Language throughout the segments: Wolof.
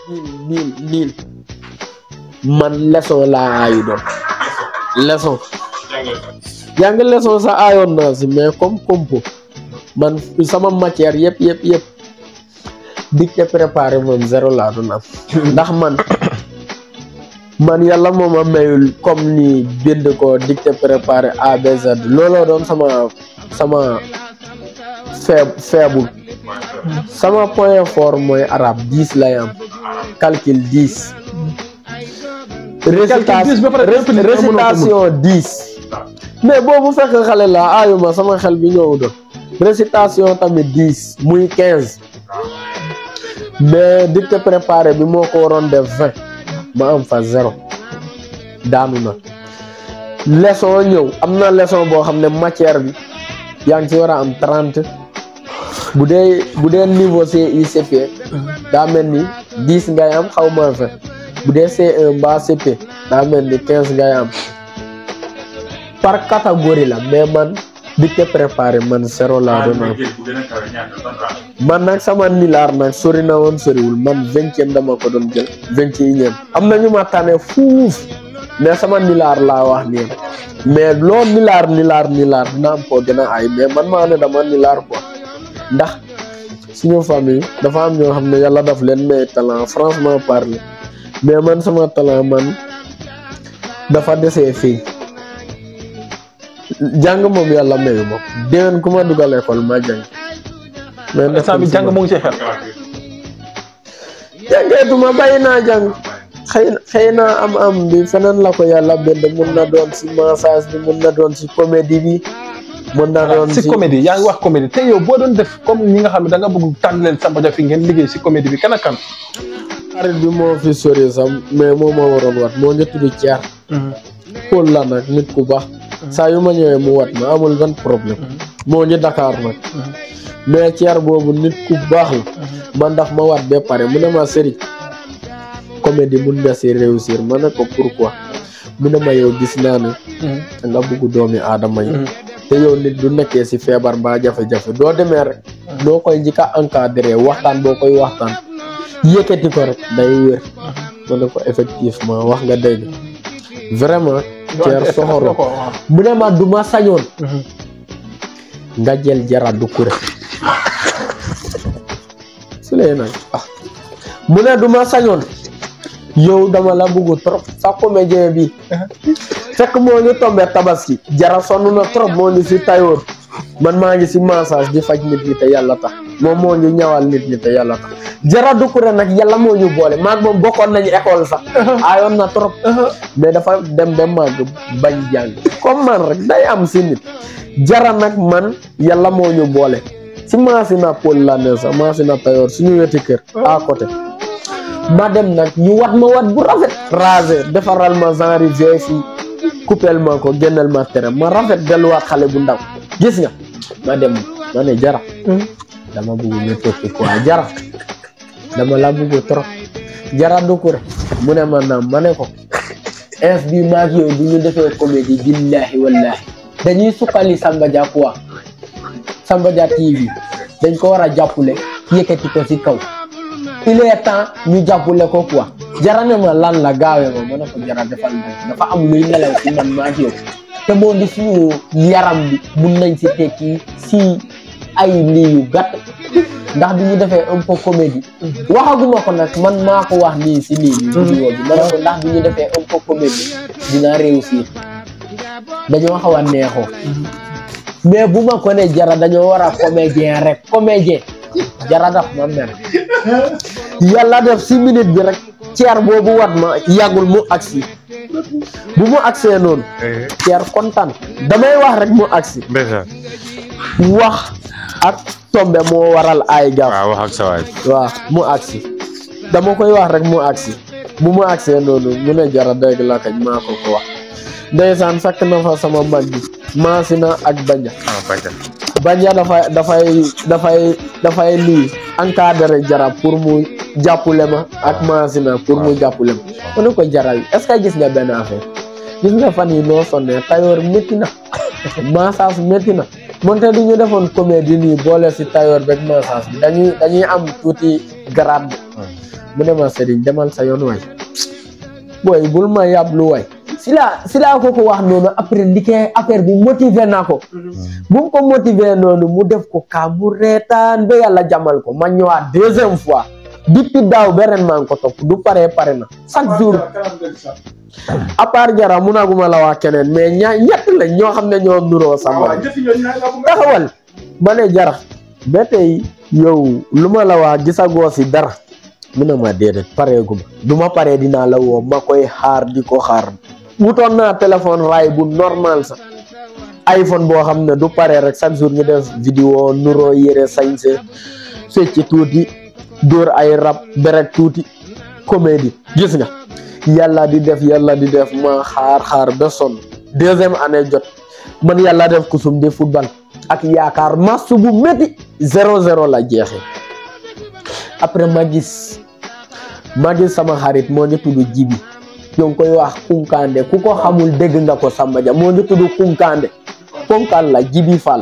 niil niil man leçon laa aayu doon leçon jàng leçon sax aayoon naa si mais comme compo man sama matière yëpp yëpp yëpp dicté préparé moom zéro laa doon am ndax man man yàlla moo ma mayul comme ni bind ko dicté préparé ABZ looloo doon sama sama feeb faible sama point fort mooy arabe dix lay am calcul dix dix ba pare récitation récitation dix mais boobu fekk xale la aayuma sama xel bi ñëw doon récitation tamit dix muy quinze mais dicté préparé bi moo ko waroon def vingt ma am fa zéro daanu na leçon ñëw am na leçon boo xam ne matière bi yaa ngi ci war a am trente bu dee bu dee niveau CICP daa mel ni dix ngay am xaw ma vingt bu dee C1 mbaa CP daa mel ni quinze ngay am par catégorie la mais man dicté préparé man zéro laa doon am man nag sama nilaar nag sori na woon soriwul man vingtième dama ko doon jël vingt et unième am na ñu ma tane fuuf mais sama nilaar laa wax nii mais loo nilaar nilaar nilaar dina am koo gën a ay mais man maa ne dama nilaar quoi ndax suñu famille dafa am ñoo xam ne yàlla daf leen may talent franchement parler mais man sama talent man dafa desee fii jàng moom yàlla mayu ma déwén ku ma dugal école ma jàng mais instant bi jàng moo ngi ci xel jàngeetuma bàyyi naa jàng xëy xëy na am am bi feneen la ko yàlla bind mun na doon si massage bi mun na doon si comédie bi mun na doon si comédie yaa ngi wax comédie te yow boo doon def comme ñi nga xam ne da nga bëgg tànn leen Samba Dia fi ngeen liggéey si comédie bi kan ak kan xarit bi moo fi sori sax mais moo ma waroon wat moo ngi tudd Thiar Paul la nag nit ku baax saa yu ma ñëwee mu wat ma amul benn problème moo ngi Dakar nag mais Thiar boobu nit ku baax la man daf ma wat ba pare mu ne ma sëriñ comédie mun nga si réussir ma ne ko pourquoi mu ne ma yow gis naa ne nga bugg doomi aadama yi te yow nit du nekkee si feebar mbaa jafe-jafe doo demee rek doo koy njëkk a encadré waxtaan boo koy waxtaan yëkkati ko rek day wér ma ne ko effectivement wax nga dégg vraiment Thier soxoro mu ne ma du ma sañoon nga jël jara du kure su lee nag ah mu ne du ma sañoon yow dama la bëgg trop sa comédien bi fekk moo ngi tombé tabaski jara sonn na trop moo ngi si tayoor man maa ngi si massage di faj nit ñi te yàlla tax moom moo ngi ñawal nit ñi te yàlla tax jara dukure nag yàlla moo ñu boole maag moom bokkoon nañu école sax ayoon na trop mais dafa dem ba màgg bañ jàng comme man rek day am si nit jara nag man yàlla moo ñu boole si maasina Paul la ne sax maasina tayoor suñu weti kër à côté ma dem nag ñu wat ma wat bu rafet rasé defaral ma genre vie fii coupel ma ko génneel ma tere ma rafet delluwaat xale bu ndaw gis nga ma dem ma ne jara dama bëgg ñu tokki quoi jara dama la bëgg trop jara dukure mu ne ma naam ma ne ko ins bi maag yow bu ñu defee comédie billahi wallahi dañuy sukkali Samba Dia quoi Samba Dia TV dañ ko war a jàppale yëkkati ko ci kaw il est temps ñu jàppale ko quoi jara ne ma lan la gaawee ma ma ne ko jara defal na dafa am luy nelaw ci man maag yow te moo di suñu yaram bi mun nañ si tekki si ay lii yu gàtt ndax bi ñu defee un peu comédie waxaguma ko nag man maa ko wax nii si lii bi vidéo bi ma ne ko ndax bi ñu defee un peu comédie dinaa réussir dañoo xaw a neexoo mais bu ma ko ne jara dañoo war a comédien rek comédien jara daf ma mer yàlla def si minute bi rek ceer boobu wat ma yàggul mu agsi bu mu agsee noonu ceer kontaan damay wax rek mu agsi ndeysaan wax ak tombe moo waral ay gaaw waaw wax ak sa waay waaw mu agsi dama koy wax rek mu agsi bu mu agsee noonu mu ne jara dégg la kañ maa ko ko wax ndeysaan fekk na fa sama mag bi maasina ak banja ah bàjjan banja dafay dafay dafay dafay lii encadré jara pour mu jàppule ma ak maasina pour mu jàppule ma ma ne ko jara yi est ce que gis nga benn affaire gis nga fan yi noo sonnee tayoor métti na massage métti na moonte du ñu defoon comédie nii boole si tayoor beeg massage bi dañuy dañuy am tuuti grade mu ne ma sëriñ demal sa yoon waay booy bul ma yàblu waay si la si laa ko ko wax noonu après ndike affaire bi motivé naa ko bu mu ko motivé noonu mu def ko kaa mu reetaan ba yàlla jamal ko ma ñëwaat deuxième fois depuis daaw ba ren maa ngi ko topp du pare pare na chaque jour à part jara munaguma la wax keneen mais ñaa ñett la ñoo xam ne ñoo nuroo samba taxawal ma ne jara ba tey yow lu ma la wax gisagoo si dara mu ne ma déedéet pareeguma du ma paree dinaa la woo ma koy xaar di ko xaar wutoon naa téléphone raay bu normal sax iPhone boo xam ne du pare rek chaque jour ñu def vidéo nuroo yére sañse fecc tuuti dóor ay rab berek tuuti comédie gis nga yàlla di def yàlla di def ma xaar xaar ba sonn deuxième année jot man yàlla def kusum di football ak yaakaar match bu métti zéro zéro la jeexee après ma gis ma gis sama xarit moo ngi tudd Jibi ñoo ngi koy wax Kunkande ku ko xamul dégg nga ko Samba Dia moo ngi tudd Kunkande ponkal la Jibi Fall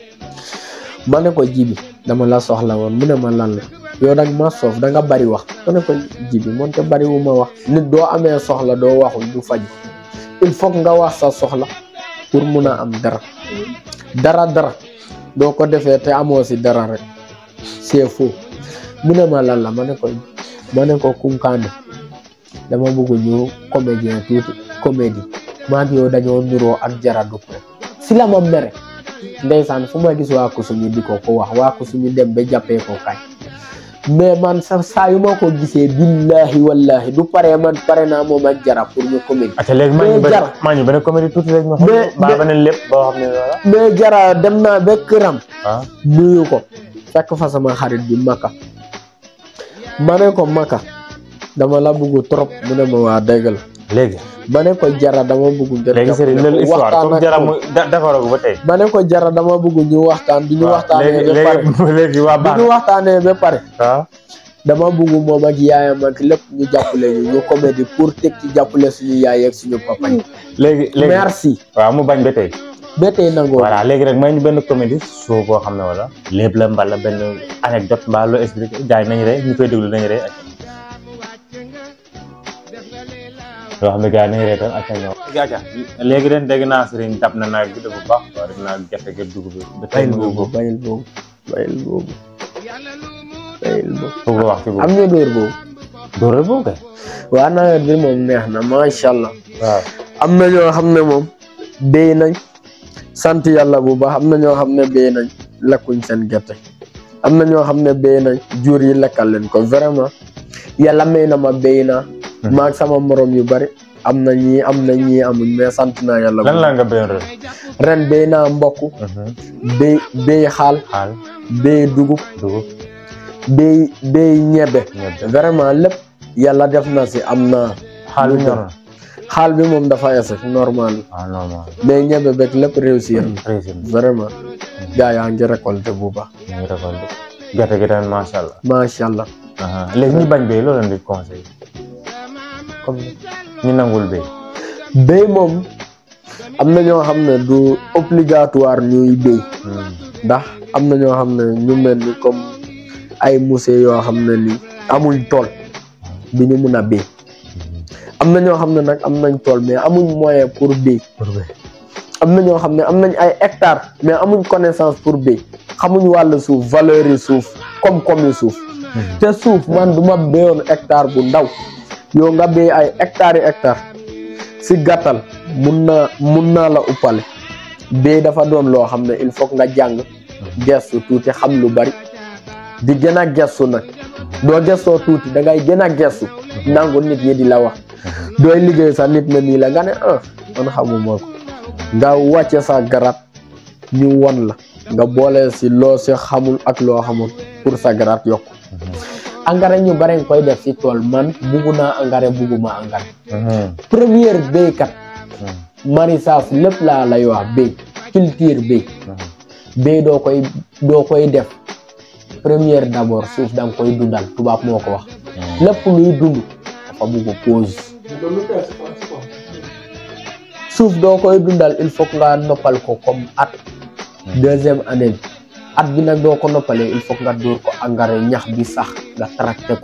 ma ne ko Jibi dama la soxla woon mu ne ma lan la yow dag ma soof da nga bari wax ma ne ko Jibi moonte bari wu ma wax nit doo amee soxla doo waxul du faj il faut nga wax sa soxla pour mun a am dara dara dara doo ko defee te amoo si dara rek c'est faux mu ne ma lan la ma ne ko ma ne ko Kunkande dama bëgg ñu comédien tuuti comédie maa ngi yow dañoo nuroo ak jara du si la ma mere ndeysaan fu ma gis waa Kusuñu di ko ko wax waa Kusuñu dem ba jàppee ko kañ mais man sa saa yu ma ko gisee billahi wallahi du pare man pare naa moom ak jara pour ñu comédie ate léegi maa ñu mais benn jar maa ñu benn comédie tuuti rek ñu xam Mais- mbaa mais- beneen lépp boo xam ne voilà mais jara dem naa ba këram ah nuyu ko fekk fa sama xarit bi Maka ma ne ko Maka dama la bëgg trop mu ne ma waa dégg la léegi ma ne ko jara dama bëgg ngeen léegi sëriñ jàppale loolu ko, histoire waxtaan comme ak jara moom. mu da- defaroo ko ba tey ma ne ko jara dama bëgg ñu waxtaan bi ñu waaw waxtaanee léegi ba pare léegi léegi waa bi baax ñu waxtaanee ba pare waaw dama bëgg moom ak yaayam ak lépp ñu jàppale ñu ñu comédie pour teg ci jàppale suñu yaay ak suñu papa yi léegi léegi merci waaw mu bañ ba tey ba tey nangoo voilà léegi rek may ñu benn comédie soo boo xam ne wala lépp la mbala benn anecdote mbaa loo expliqué gars yi nañu rey ñu koy déglu nañu rey ak yoo xam ne gars yi nañu rey tam ak ñoo gaaca léegi ren dégg naa sëriñ dab na naag bi de bu baax waaw def naa gerte gi dugub bi ba tey bayil mu ngi boobu góob bayil boobu bayil boobu bayil boobu foog nga wax ci boobu am ñu dóor boobu dóoral boobu kay waa nawet bi moom neex na macha allah waaw am na ñoo xam ne moom béy nañ sant yàlla bu baax am na ñoo xam ne béy nañ lekkuñ seen gerte am na ñoo xam ne béy nañ jur yi lekkal leen ko vraiment yàlla may na ma béy naa maag sama morom yu bari am na ñii am na ñii amuñ mais sant naa yàlla bu lan la baax nga béyoon ren ren béy naa mbokk béy béy xaal xaal béy dugub dugub béy béy ñebe ñebe vraiment lépp yàlla def na si am na xaal lu bi ñor na xaal bi moom dafa ese normal ah normal mais ñebe beeg lépp réussir na président vraiment gaa yaa ngi récolté bu baax ñu ngi récolté gerte gi tamit macha allah macha allah aha léegi ñi bañ béy loolu leen di conseil comme ñu nangul béy béy moom am na ñoo xam ne du obligatoire ñuy béy ndax am na ñoo xam ne ñu mel ni comme ay musée yoo xam ne ni amuñ tool bi ñu mun a béy am na ñoo xam ne nag am nañ tool mais amuñ moyen pour béy pour béy am na ñoo xam ne am nañ ay hectares mais amuñ connaissance pour béy xamuñ wàllu suuf valeur yi suuf koom-koom yi suuf te suuf man du ma béyoon hectare bu ndaw yow nga béy ay hectares yi hectares si gàttal mun naa mun naa la uppale béy dafa doon loo xam ne il faut que nga jàng gestu tuuti xam lu bari di gën a gestu nag doo gestoo tuuti da ngay gën a gestu nangu nit ñi di la wax dooy liggéey sax nit na nii la nga ne ah man xamuma ko nga wàcce sa garab ñu won la nga boole si loo si xamul ak loo xamul pour sa garab yokk engrais ñu bare nga koy def si tool man buggu naa engrais bugguma engrais première béykat maraîchage lépp laa lay wax béy culture béy béy doo koy doo koy def première d'abord suuf da nga koy dundal tubaab moo ko wax lépp luy dund dafa bugg pause suuf doo koy dundal il faut que nga noppal ko comme at deuxième année bi at bi nag doo ko noppalee il faut que nga dóor ko engrais ñax bi sax nga tracté ko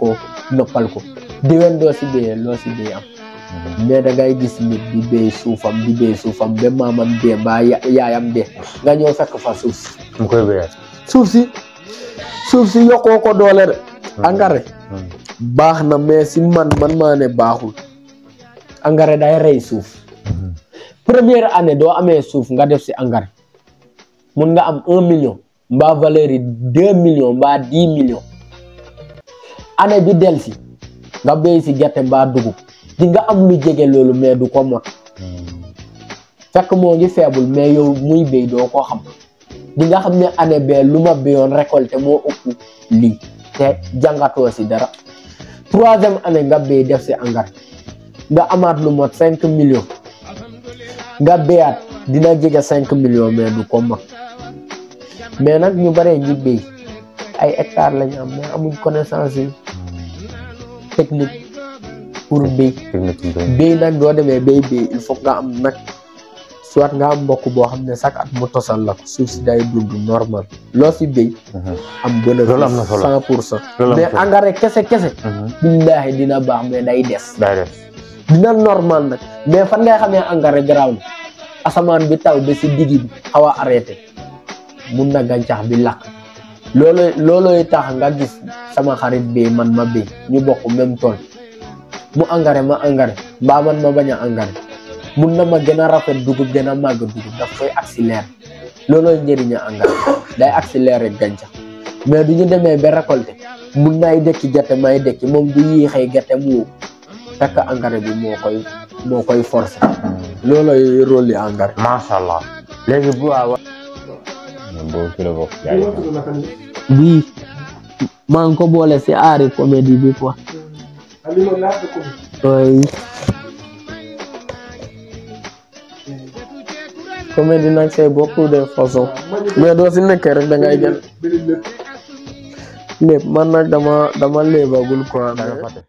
noppal ko déwén doo si béyee loo si béy am mais da ngay gis nit di béy suufam di béy suufam ba maamam dee mbaa ya- yaayam dee nga ñëw fekk fa suuf si mu koy béyee. suuf si suuf si yokkoo ko doole de engrais baax na mais si man man maa ne baaxul engrais day rey suuf première année doo amee suuf nga def si engrais mun nga am un million mbaa valeur yi deux millions mbaa dix millions année bi del si nga béy si gerte mbaa dugub di nga am lu jege loolu mais du ko mot fekk moo ngi faible mais yow muy béy doo ko xam di nga xam ne année bee lu ma béyoon récolté moo ëpp lii te jàngatoo si dara troisième année nga béy def si engrais nga amaat lu mot cinq millions nga béyaat dina jege cinq millions mais du ko mot mais nag ñu baree ñi béy ay hectares lañu am mais amuñ connaissance yi technique pour béy technique bi béy. béy nag doo demee béy béy il faut nga am nag soit nga am mbokk boo xam ne chaque at mu tosal la ko suuf si day dund normal loo si béy am bénéfice Loolu am na solo. cent pour cent Loolu am mais solo. engrais kese kese billaahi dina baax mais day des day def. dina normal nag mais fan ngay xamee engrais garaaw na asamaan bi taw ba si digg bi xaw a arrêté mun na gàncax bi lakk loolu loolooy tax nga gis sama xarit bi man ma béy ñu bokk même tool mu engrais ma engrais mbaa man ma bañ a engrais mun na ma gën a rafet dugub gën a màgg dugub daf koy accéléré loolooy njëriñu engrais day accéléré gàncax mais du ñu demee ba récolté mun naay dekki gerte may dekki moom du yéexee gerte mu wow fekk engrais bi moo koy moo koy forcer loolooy rôle yi engrais. macha allah. léegi bu waa wa. boobu ci la bokk. jaajëf. bii maa ngi ko boole si aari comédie bi quoi. oui. comédie nag c'est beaucoup de façons mais doo si nekkee rek da ngay gën lépp man nag dama dama léebagul quoi. da nga fàtte.